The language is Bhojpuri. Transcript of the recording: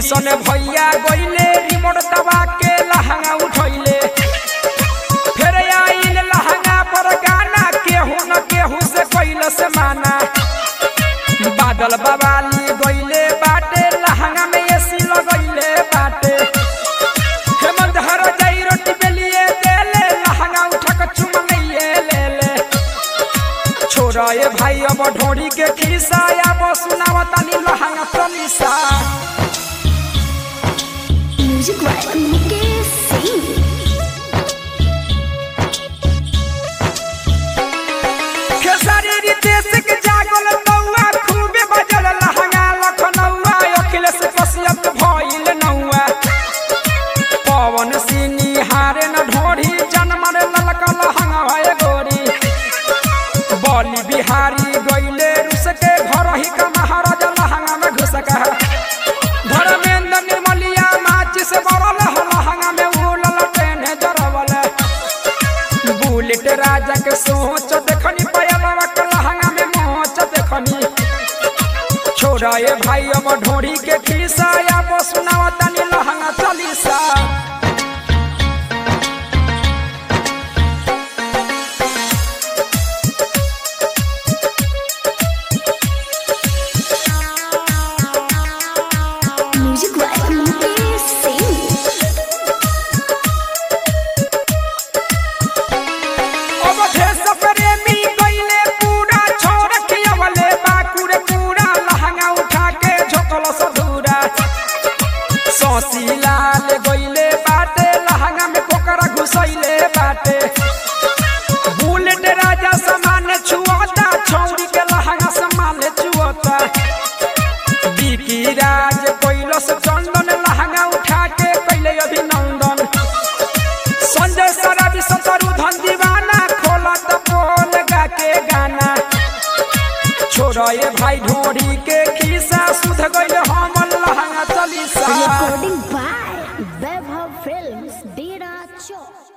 किशन भैया गइले रिमोट दबा के लहंगा उठैले फिर आइल लहंगा पर गाना केहू न केहू से कैल से माना बादल बवाली गइले बाटे लहंगा में एसी लगैले बाटे हेमंत हर जाई रोटी बेलिए देले लहंगा उठा के चुमंगइए ले ले छोरा ए भाई अब ढोरी के खिस्सा अब सुनावतानी लहंगा तनिसा म्यूजिक वाला मुकेश सिंह खेसारी रितेश के जागल नौआ खूबे बजल लहंगा लखनऊआ अखिलेश कश्यप भइल नौआ पवन सिंह हारे न ढोरी जनमर ललका लहंगा है गोरी बली बिहारी गइले रुस के घर ही का महाराजा लहंगा में घुस का धर्मेंद्र निर्मलिया माचिस बरल लहंगा में उलल ट्रेन जरवल बुलेट राजा के सोच देखनी पयलवा के लहंगा में मोच देखनी छोरा ए भाई अब ढोरी के खिस्सा अब सुनावा तनी लहंगा चलीसा म्यूजिक वाला मुकेश सिंह अब देश प्रेमी गइले पूरा छोड़ के अवले बाकुरे पूरा लहंगा उठा के झोकल सधूरा सौसी लाल गइले बाटे लहंगा में कोकरा घुसैले बाटे बुलेट राजा समान छुअता छौरी के लहंगा समान छुअता बिकी राज कैलस चंदन लहंगा उठा के कैले अभिनंदन संजय सराबी सतरु धन दीवाना खोला तो बोल गा के गाना छोड़ा ये भाई ढोरी के खिस्सा सुध गइल